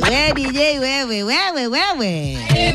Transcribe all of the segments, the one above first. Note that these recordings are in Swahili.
we DJ wewe wewe wewe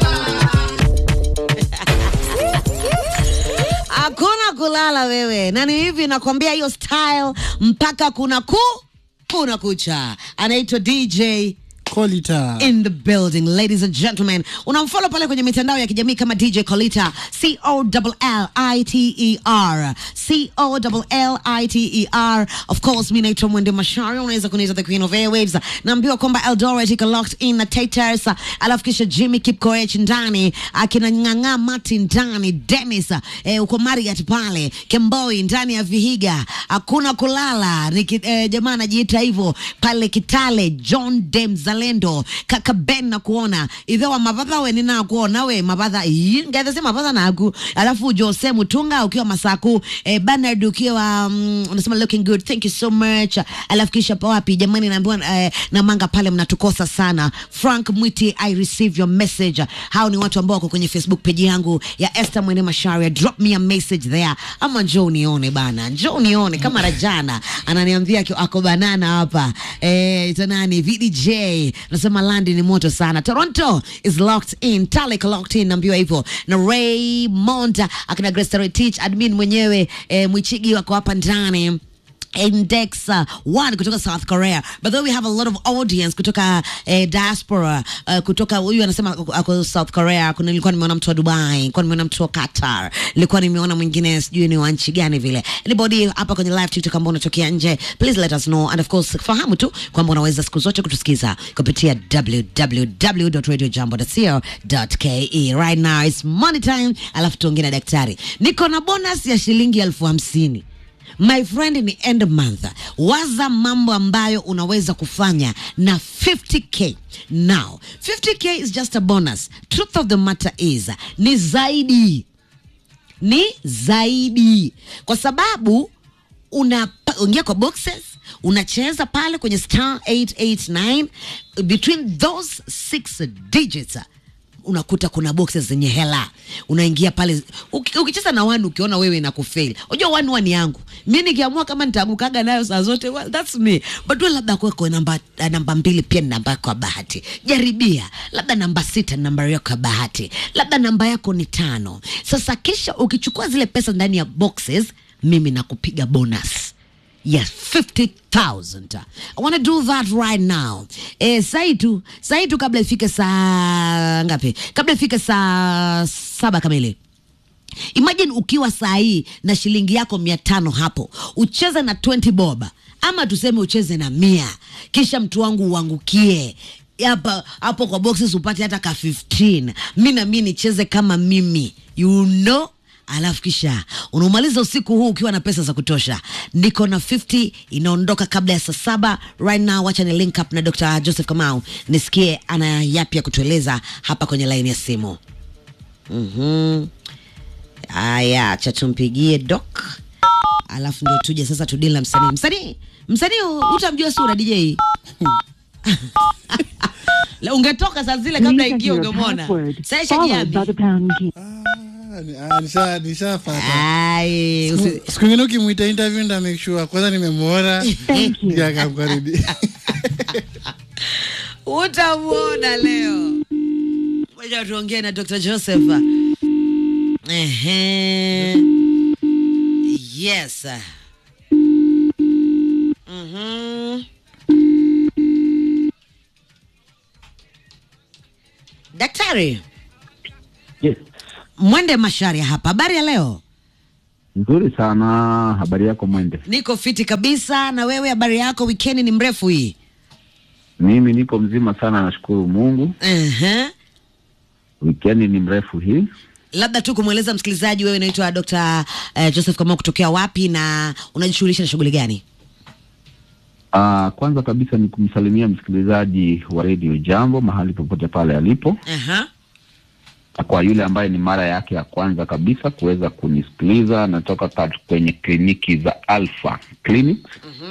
hakuna kulala wewe, na ni hivi nakwambia, hiyo style mpaka kuna ku kuna kucha. Anaitwa DJ Kolita. in the building ladies and gentlemen unamfollow pale kwenye mitandao ya kijamii kama dj colita c o l l i t e r c o l l i t e r of course mi naitwa mwende mashari unaweza kuniita the queen of airwaves naambiwa kwamba eldoret iko locked in na taters alafu kisha jimmy kipkoech ndani akina ng'ang'a mati ndani dennis eh, uko mariat pale kemboi ndani ya vihiga hakuna kulala Niki, eh, jamaa anajiita hivyo pale kitale john de mzalendo kaka ben na kuona idhewa mavadha we nina kuona we mavadha ngathese mavadha naku alafu jose mutunga ukiwa masaku eh, banard ukiwa um, unasema looking good thank you so much alafu kisha pa wapi jamani naambiwa eh, na manga pale mnatukosa sana frank mwiti i receive your message hao ni watu ambao wako kwenye facebook page yangu ya esther mwene masharia drop me a message there ama njoo unione bana njoo unione kama rajana ananiambia aki- ako banana hapa eh, ita nani vdj nasema landi ni moto sana toronto is locked in talik locked in naambiwa hivyo na raymond akina gresterotich admin mwenyewe eh, mwichigi wako hapa ndani Index uh, one kutoka South Korea. By the way, we have a lot of audience kutoka eh, diaspora uh, kutoka huyu anasema ako- ako South Korea. Kuna nilikuwa nimeona mtu wa Dubai, nilikuwa nimeona mtu wa Qatar, nilikuwa nimeona mwingine sijui ni wa nchi gani vile. Anybody hapa kwenye live TikTok ambao unatokea nje, please let us know and of course fahamu tu kwamba unaweza siku zote kutusikiza kupitia www.radiojambo.co.ke. Right now it's money time, alafu tuongee na daktari. Niko na bonus ya shilingi elfu hamsini my friend ni end month waza mambo ambayo unaweza kufanya na 50k now 50k is just a bonus truth of the matter is ni zaidi ni zaidi kwa sababu unaingia kwa boxes unacheza pale kwenye star 889 between those six digits unakuta kuna boxes zenye hela unaingia pale uki- ukicheza na wani ukiona wewe na kufeli unajua wani wani yangu mi nikiamua kama nitaangukaga nayo saa zote well, that's me but we labda kuweko namba, uh, namba mbili pia ni namba yako ya bahati jaribia labda namba sita ni namba yako ya bahati labda namba yako ni tano sasa kisha ukichukua zile pesa ndani ya boxes mimi nakupiga bonus Yes, 50,000. I want to do that right now. Eh, sai tu, sai tu kabla ifike saa ngapi? Kabla ifike saa saba kamili. Imagine ukiwa saa hii na shilingi yako mia tano hapo, ucheze na 20 bob ama tuseme ucheze na mia, kisha mtu wangu uangukie hapa hapo kwa boxes upate hata ka 15 mi na mi nicheze kama mimi you know alafu kisha unaumaliza usiku huu ukiwa na pesa za kutosha niko na 50 inaondoka kabla ya saa saba right now wacha ni link up na dr joseph kamau nisikie ana yapi ya kutueleza hapa kwenye laini ya simu Mhm. Haya, acha tumpigie Doc, alafu ndio tuje sasa tudili na msanii. Msanii, msanii utamjua sura DJ. La, ungetoka saa zile kabla Please ingie enter your ungemwona. password, Sasa followed Shagiambi. by the pound key. Ah, ni- ah, nisha- nishapata. Ai, usi- Siku ingine ukimwita interview nda make sure kwanza nimemwona Thank you. ndio akamkaribia. utamuona leo. Ngoja tuongee na Dr. Joseph. Ehe. Yes. Mhm. Daktari Yes. Mwende Masharia hapa. Habari ya leo? Nzuri sana. Habari yako Mwende? Niko fiti kabisa. Na wewe, habari yako? Wikendi ni mrefu hii. Mimi niko mzima sana, nashukuru Mungu. Ehe. Wikendi ni mrefu hii. labda tu kumweleza msikilizaji wewe unaitwa Dr. uh, Joseph Kamau kutokea wapi na unajishughulisha na shughuli gani? Uh, kwanza kabisa ni kumsalimia msikilizaji wa redio Jambo mahali popote pale alipo, Aha. na kwa yule ambaye ni mara yake ya kwanza kabisa kuweza kunisikiliza, natoka kat- kwenye kliniki za Alpha Clinics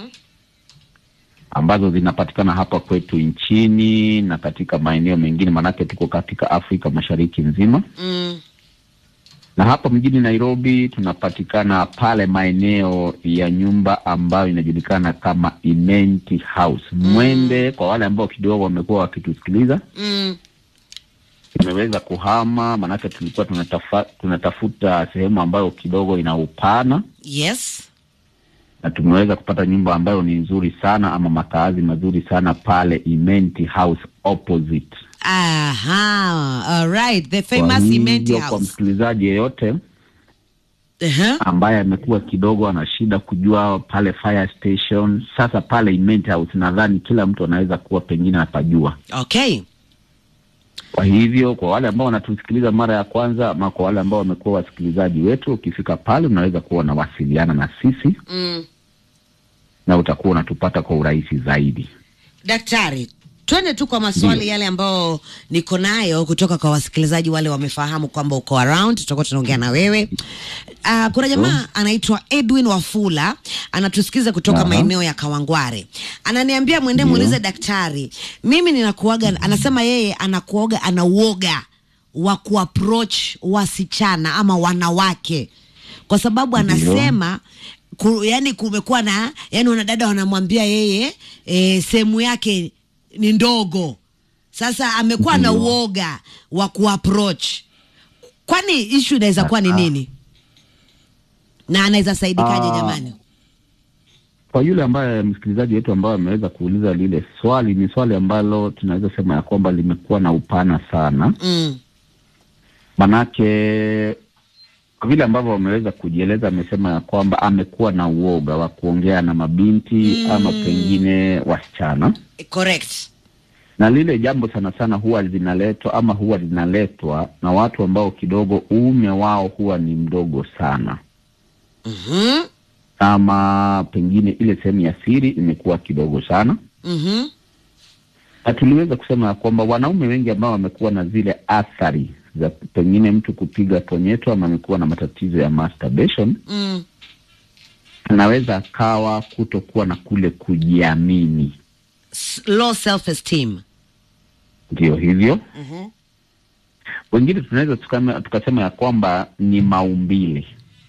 ambazo zinapatikana hapa kwetu nchini na katika maeneo mengine, manake tuko katika Afrika Mashariki nzima. Mm. na hapa mjini Nairobi tunapatikana pale maeneo ya nyumba ambayo inajulikana kama Imenti House. Mwende kwa wale ambao kidogo wamekuwa wakitusikiliza, Mm. tumeweza kuhama, maanake tulikuwa tunatafa, tunatafuta sehemu ambayo kidogo ina upana Yes. na tumeweza kupata nyumba ambayo ni nzuri sana ama makaazi mazuri sana pale Imenti House opposite. Aha. All right. The Kwa famous Cement hivyo, kwa House. msikilizaji yeyote Uh-huh. ambaye amekuwa kidogo ana shida kujua pale fire station, sasa pale Imenti House nadhani kila mtu anaweza kuwa pengine apajua. Okay. Kwa hivyo kwa wale ambao wanatusikiliza mara ya kwanza ama kwa wale ambao wamekuwa wasikilizaji wetu, ukifika pale unaweza kuwa unawasiliana na sisi Mm. na utakuwa unatupata kwa urahisi zaidi. Daktari, twende tu kwa maswali Ndio. yale ambayo niko nayo kutoka kwa wasikilizaji wale wamefahamu kwamba uko around, tutakuwa tunaongea na wewe. Uh, kuna jamaa anaitwa Edwin Wafula anatusikiza kutoka Aha. maeneo ya Kawangware, ananiambia mwende Ndio. muulize daktari, mimi ninakuaga, anasema yeye anakuaga ana uoga wa kuapproach wasichana ama wanawake kwa sababu Ndio. anasema ku, yani kumekuwa na yani wanadada wanamwambia yeye e, sehemu yake ni ndogo sasa amekuwa na Ndio. uoga wa kuapproach kwani ishu inaweza kuwa ni Ah. nini na anaweza saidikaje Ah. jamani Kwa yule ambaye msikilizaji wetu ambaye ameweza kuuliza lile swali, ni swali ambalo tunaweza sema ya kwamba limekuwa na upana sana, mm. manake kwa vile ambavyo wameweza kujieleza, amesema ya kwamba amekuwa na uoga wa kuongea na mabinti Mm. ama pengine wasichana, correct na lile jambo sana sana huwa linaletwa ama huwa linaletwa na watu ambao kidogo uume wao huwa ni mdogo sana, mm-hmm. ama pengine ile sehemu ya siri imekuwa kidogo sana Mm-hmm. na tuliweza kusema ya kwamba wanaume wengi ambao wamekuwa na zile athari za pengine mtu kupiga ponyeto ama amekuwa na matatizo ya masturbation, Mm. anaweza akawa kutokuwa na kule kujiamini. S- low self esteem Ndio hivyo, mm-hmm. wengine tunaweza tukame- tukasema ya kwamba ni maumbile,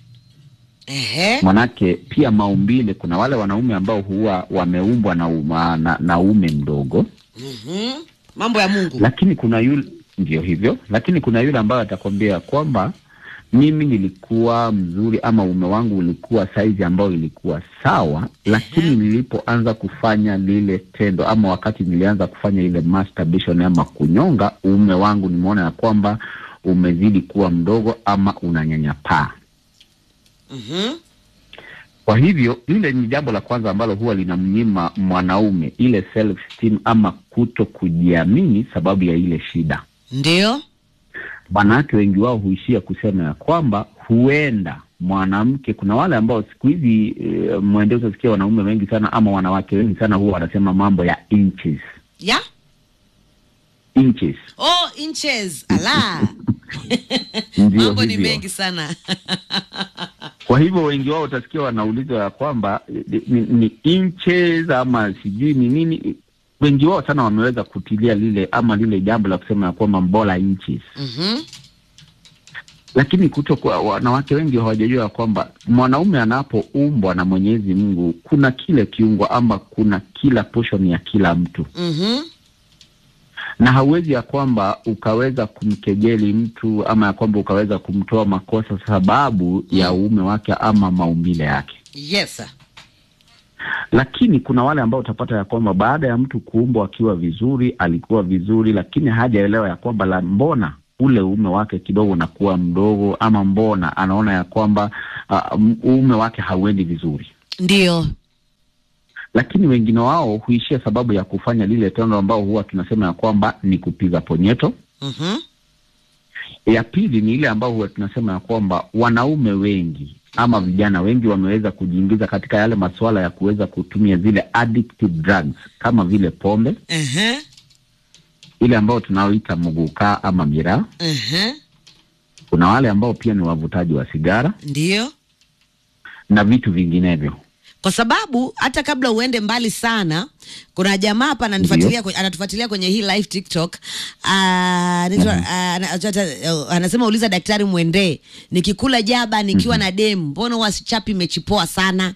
Ehe. manake pia maumbile, kuna wale wanaume ambao huwa wameumbwa na, uma, na, na ume mdogo Mm-hmm. mambo ya mungu lakini kuna yule ndio hivyo, lakini kuna yule ambaye atakwambia kwamba mimi nilikuwa mzuri ama ume wangu ulikuwa saizi ambayo ilikuwa sawa, lakini nilipoanza kufanya lile tendo ama wakati nilianza kufanya ile masturbation ama kunyonga, uume wangu nimeona ya kwamba umezidi kuwa mdogo ama unanyanyapaa. mm-hmm. Kwa hivyo lile ni jambo la kwanza ambalo huwa linamnyima mwanaume ile self esteem ama kuto kujiamini, sababu ya ile shida. ndio Wanawake wengi wao huishia kusema ya kwamba huenda mwanamke, kuna wale ambao siku hizi e, mwende utasikia wanaume wengi sana ama wanawake wengi sana huwa wanasema mambo ya inches ya inches. oh inches ala Ndio mambo ni hivyo. mengi sana Kwa hivyo wengi wao utasikia wanaulizwa ya kwamba eh, ni, ni inches ama sijui ni nini. Wengi wao sana wameweza kutilia lile ama lile jambo la kusema ya kwamba mbola inches, mm-hmm. lakini kuto kwa wanawake wengi hawajajua ya kwamba mwanaume anapoumbwa na Mwenyezi Mungu kuna kile kiungo ama kuna kila portion ya kila mtu, Mm-hmm. na hauwezi ya kwamba ukaweza kumkejeli mtu ama ya kwamba ukaweza kumtoa makosa sababu ya uume wake ama maumbile yake. yes sir. lakini kuna wale ambao utapata ya kwamba baada ya mtu kuumbwa akiwa vizuri, alikuwa vizuri, lakini hajaelewa ya kwamba la mbona ule uume wake kidogo unakuwa mdogo, ama mbona anaona ya kwamba uh, uume wake hauendi vizuri. ndio Lakini wengine wao huishia sababu ya kufanya lile tendo ambao huwa tunasema ya kwamba ni kupiga ponyeto. mm-hmm. Ya pili ni ile ambao huwa tunasema ya kwamba wanaume wengi ama vijana wengi wameweza kujiingiza katika yale masuala ya kuweza kutumia zile addictive drugs kama vile pombe uh-huh. ile ambao tunaoita muguka ama miraa. Uh-huh. Kuna wale ambao pia ni wavutaji wa sigara ndio na vitu vinginevyo. kwa sababu hata kabla uende mbali sana kuna jamaa hapa ananifuatilia kwe- anatufuatilia kwenye hii live tiktok Ah, anaitwa- ah, ana- ata- anasema uliza daktari mwendee nikikula jaba nikiwa na demu mbona huwa sichapi mechi poa sana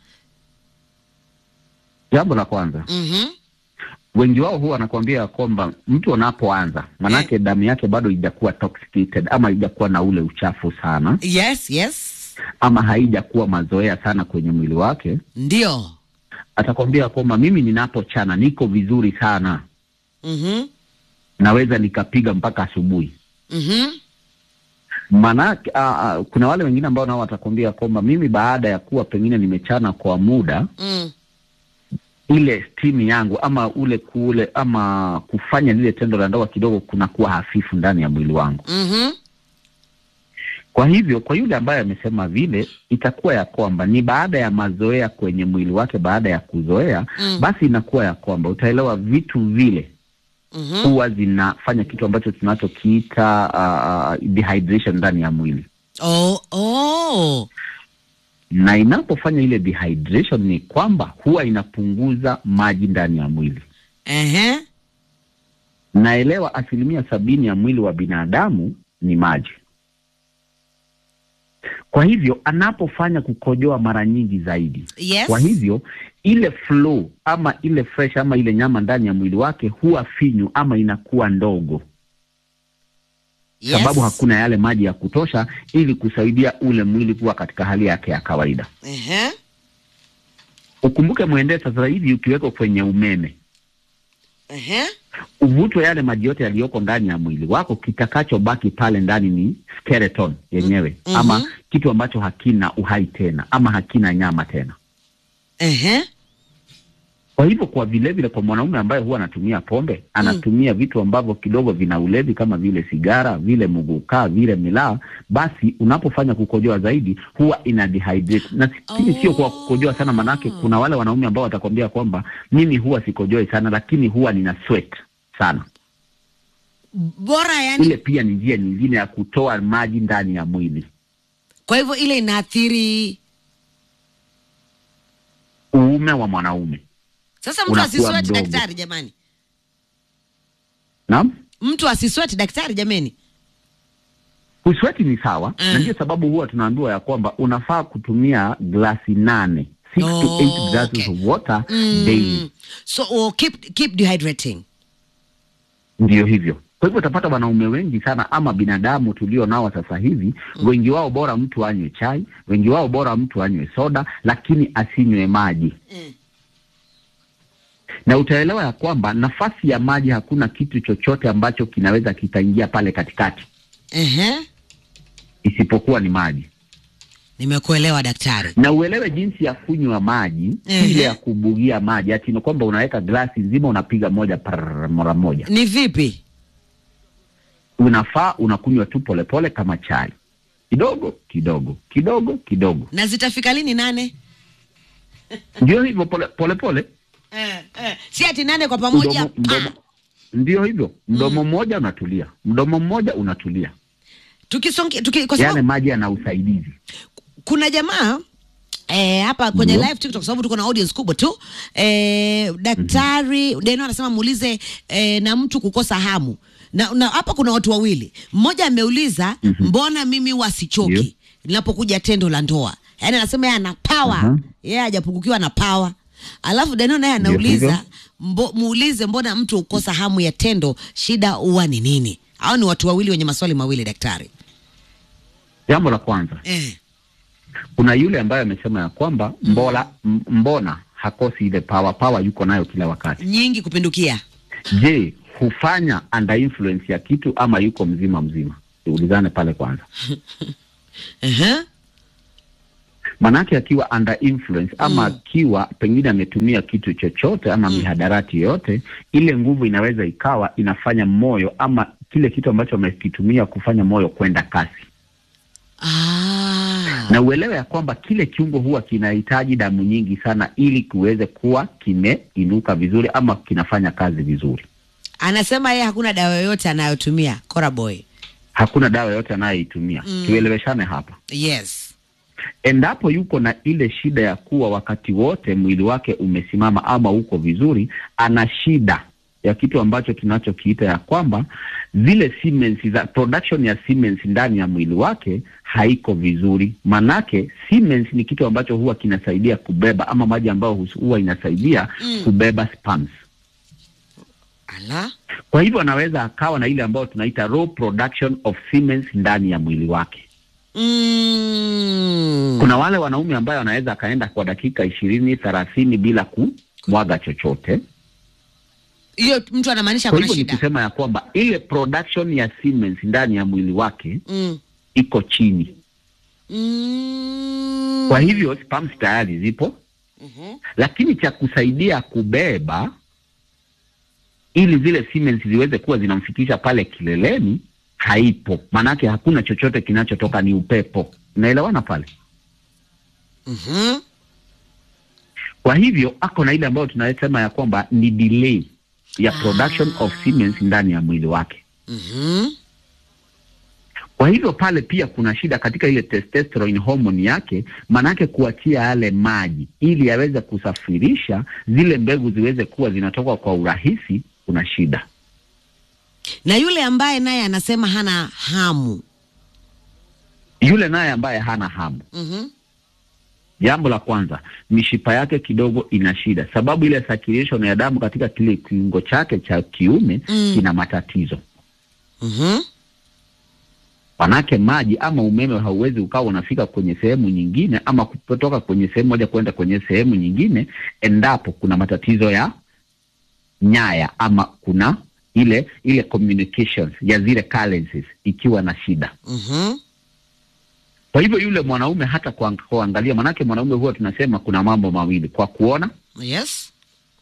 Jambo la kwanza, Mhm. wengi wao huwa wanakuambia kwamba mtu anapoanza, manake damu yake bado haijakuwa toxicated ama haijakuwa na ule uchafu sana yes yes ama haijakuwa mazoea sana kwenye mwili wake, ndio atakwambia kwamba mimi ninapochana niko vizuri sana, Mhm. naweza nikapiga mpaka asubuhi. Mhm. Maanake ah, ah, kuna wale wengine ambao nao watakwambia kwamba mimi baada ya kuwa pengine nimechana kwa muda Mm. ile stimu yangu ama ule kule ama kufanya lile tendo la ndoa kidogo kunakuwa hafifu ndani ya mwili wangu. Mhm. Kwa hivyo kwa yule ambaye amesema vile, itakuwa ya kwamba ni baada ya mazoea kwenye mwili wake, baada ya kuzoea Mm. basi inakuwa ya kwamba utaelewa vitu vile Mhm. huwa zinafanya kitu ambacho tunachokiita uh, dehydration ndani ya mwili, Oh, oh. na inapofanya ile dehydration ni kwamba huwa inapunguza maji ndani ya mwili. Ehe. Naelewa asilimia sabini ya mwili wa binadamu ni maji. Kwa hivyo anapofanya kukojoa mara nyingi zaidi, Yes. kwa hivyo ile flow ama ile fresh ama ile nyama ndani ya mwili wake huwa finyu ama inakuwa ndogo, Yes. sababu hakuna yale maji ya kutosha ili kusaidia ule mwili kuwa katika hali yake ya kawaida. Ehe. Ukumbuke mwendee sasa hivi ukiwekwa kwenye umeme Ehe. uvutwe yale maji yote yaliyoko ndani ya mwili wako, kitakachobaki pale ndani ni skeleton yenyewe Mhm. ama kitu ambacho hakina uhai tena ama hakina nyama tena. Ehe. Kwa hivyo kwa vile vile kwa mwanaume ambaye huwa anatumia pombe, anatumia vitu ambavyo kidogo vina ulevi kama vile sigara, vile mugukaa, vile milaa, basi unapofanya kukojoa zaidi huwa ina dehydrate. Na lakini sio kwa kukojoa sana, manake kuna wale wanaume ambao watakwambia kwamba mimi huwa sikojoi sana, lakini huwa nina sweat sana. Bora yani, Ile pia ni njia nyingine ya kutoa maji ndani ya mwili. kwa hivyo ile inaathiri Uume wa mwanaume, sasa. Mtu Unakuwa asisweti mdogo. daktari, jamani, naam. mtu asisweti daktari, jamani. Kusweti ni sawa Mm. na ndio sababu huwa tunaambiwa ya kwamba unafaa kutumia glasi nane six to Oh, eight glasses okay. of water Mm. daily. So oh, keep keep dehydrating. Ndio hivyo. Kwa hivyo utapata wanaume wengi sana ama binadamu tulio nao sasa hivi wengi wao bora mtu anywe chai, wengi wao bora mtu anywe soda, lakini asinywe maji. Mm. Na utaelewa ya kwamba nafasi ya maji, hakuna kitu chochote ambacho kinaweza kikaingia pale katikati Ehe. isipokuwa ni maji. Nimekuelewa daktari. na uelewe jinsi ya kunywa maji Ehe. ile ya kubugia maji, ati ni kwamba unaweka glasi nzima unapiga moja par mara moja. Ni vipi? Unafaa unakunywa tu polepole kama chai, kidogo kidogo kidogo kidogo, Na zitafika lini nane? ndio hivyo, pole pole, pole. Eh, eh. Si ati nane kwa pamoja. Mdomo, mdomo, ndio hivyo, mdomo mmoja unatulia, mdomo mmoja unatulia, Tukisonge tuki, kwa yale sababu maji yana usaidizi. kuna jamaa eh, hapa kwenye Ndio. live TikTok, sababu tuko na audience kubwa tu eh, daktari Deno anasema muulize eh, na mtu kukosa hamu na, na hapa kuna watu wawili, mmoja ameuliza mbona mimi Ndio. wasichoki linapokuja tendo la ndoa, yaani anasema yeye ana power Aha. yeye hajapungukiwa na power. Alafu Deno naye Ndio anauliza hivyo. mbo, muulize mbona mtu hukosa hamu ya tendo, shida huwa ni nini? Hao ni watu wawili wenye maswali mawili daktari. Jambo la kwanza, Eh. kuna yule ambaye amesema ya kwamba mbola, m- mbona hakosi ile power, power yuko nayo kila wakati. nyingi kupindukia. Je, hufanya under influence ya kitu ama yuko mzima mzima? Tuulizane pale kwanza, Ehe. manake akiwa under influence ama akiwa pengine ametumia kitu chochote ama mihadarati yoyote, ile nguvu inaweza ikawa inafanya moyo ama kile kitu ambacho amekitumia kufanya moyo kwenda kasi, Ah. na uelewe ya kwamba kile kiungo huwa kinahitaji damu nyingi sana ili kiweze kuwa kimeinuka vizuri ama kinafanya kazi vizuri. Anasema yeye hakuna dawa yoyote anayotumia Cora Boy. Hakuna dawa yoyote anayoitumia. Mm. Tueleweshane hapa. Yes. endapo yuko na ile shida ya kuwa wakati wote mwili wake umesimama ama uko vizuri, ana shida ya kitu ambacho tunachokiita ya kwamba zile Siemens za production ya Siemens ndani ya mwili wake haiko vizuri. Manake Siemens ni kitu ambacho huwa kinasaidia kubeba ama maji ambayo hus- huwa inasaidia Mm. kubeba sperms. Ala. Kwa hivyo anaweza akawa na ile ambayo tunaita raw production of Siemens ndani ya mwili wake. Mm. Kuna wale wanaume ambayo wanaweza akaenda kwa dakika ishirini thelathini bila kumwaga chochote. Hiyo mtu anamaanisha Kwa kuna hivyo ni shida. kusema ya kwamba ile production ya Siemens ndani ya mwili wake Mm. iko chini. Mm. Kwa hivyo sperms tayari zipo, Mhm. lakini cha kusaidia kubeba ili zile Siemens ziweze kuwa zinamfikisha pale kileleni haipo. Maanake hakuna chochote kinachotoka, ni upepo. Unaelewana pale? Mhm. Kwa hivyo ako na ile ambayo tunasema ya kwamba ni delay ya production of Siemens ndani ya mwili wake. Mhm. Kwa hivyo pale pia kuna shida katika ile testosterone hormone yake, maanake kuachia yale maji ili yaweze kusafirisha zile mbegu ziweze kuwa zinatoka kwa urahisi, kuna shida. Na yule ambaye naye anasema hana hamu. Yule naye ambaye hana hamu, Mhm. jambo la kwanza, mishipa yake kidogo ina shida, sababu ile circulation ya damu katika kile kiungo chake cha kiume Mm. kina matatizo. Mhm. Manake maji ama umeme hauwezi ukawa unafika kwenye sehemu nyingine ama kutoka kwenye sehemu moja kwenda kwenye sehemu nyingine, endapo kuna matatizo ya nyaya ama kuna ile ile communications ya zile currencies ikiwa na shida. Mhm. Kwa hivyo yule mwanaume hata kuang- kuangalia, manake mwanaume huwa tunasema kuna mambo mawili, kwa kuona, Yes.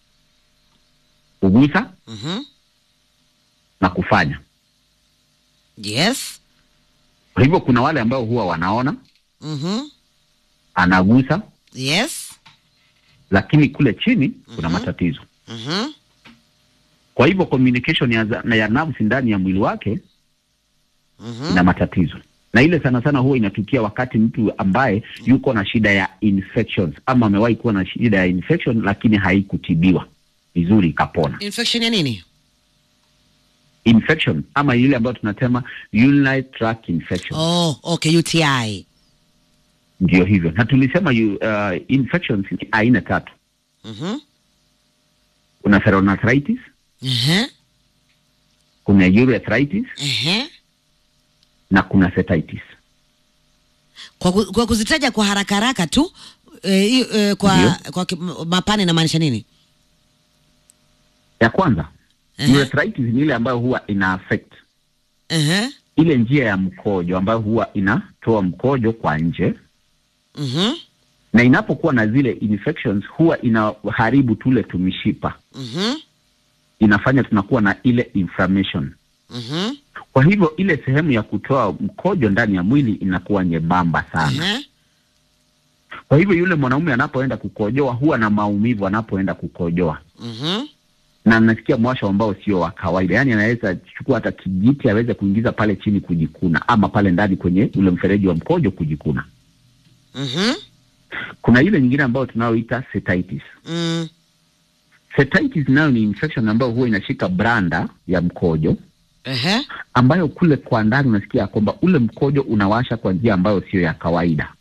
kugusa Mhm. na kufanya. Yes. Kwa hivyo kuna wale ambao huwa wanaona, Mhm. anagusa, Yes. lakini kule chini kuna Mhm. matatizo. Mhm. Kwa hivyo communication ya, za- na ya nerves ndani ya mwili wake Mhm. ina matatizo, na ile sana sana huwa inatukia wakati mtu ambaye yuko na shida ya infections ama amewahi kuwa na shida ya infection lakini haikutibiwa vizuri ikapona. Infection ya nini? Infection ama ile ambayo tunasema urinary tract infection, Oh, okay, UTI. ndio hivyo, na tulisema yu, uh, infections ni aina tatu. Mhm. Kuna psoriasis, Ehe. kuna urethritis Ehe. na kuna cystitis. Kwa, ku, kwa kuzitaja kwa haraka haraka tu eh, hiyo, eh, kwa Ndio. kwa ki- mapana inamaanisha nini? Ya kwanza Ehe. urethritis ni ile ambayo huwa ina affect Ehe. ile njia ya mkojo ambayo huwa inatoa mkojo kwa nje, Mhm. na inapokuwa na zile infections huwa inaharibu tule tumishipa, Mhm. inafanya tunakuwa na ile inflammation. Mhm. Kwa hivyo ile sehemu ya kutoa mkojo ndani ya mwili inakuwa nyembamba sana. Ehe. Kwa hivyo yule mwanaume anapoenda kukojoa huwa na maumivu anapoenda kukojoa, Mhm. na anasikia mwasho ambao sio wa kawaida, yaani anaweza chukua hata kijiti aweze kuingiza pale chini kujikuna, ama pale ndani kwenye ule mfereji wa mkojo kujikuna. Mhm. Kuna ile nyingine ambayo tunayoita cystitis. Mm. Cystitis nayo ni infection ambayo huwa inashika branda ya mkojo, Ehe. ambayo kule kwa ndani unasikia kwamba ule mkojo unawasha kwa njia ambayo sio ya kawaida.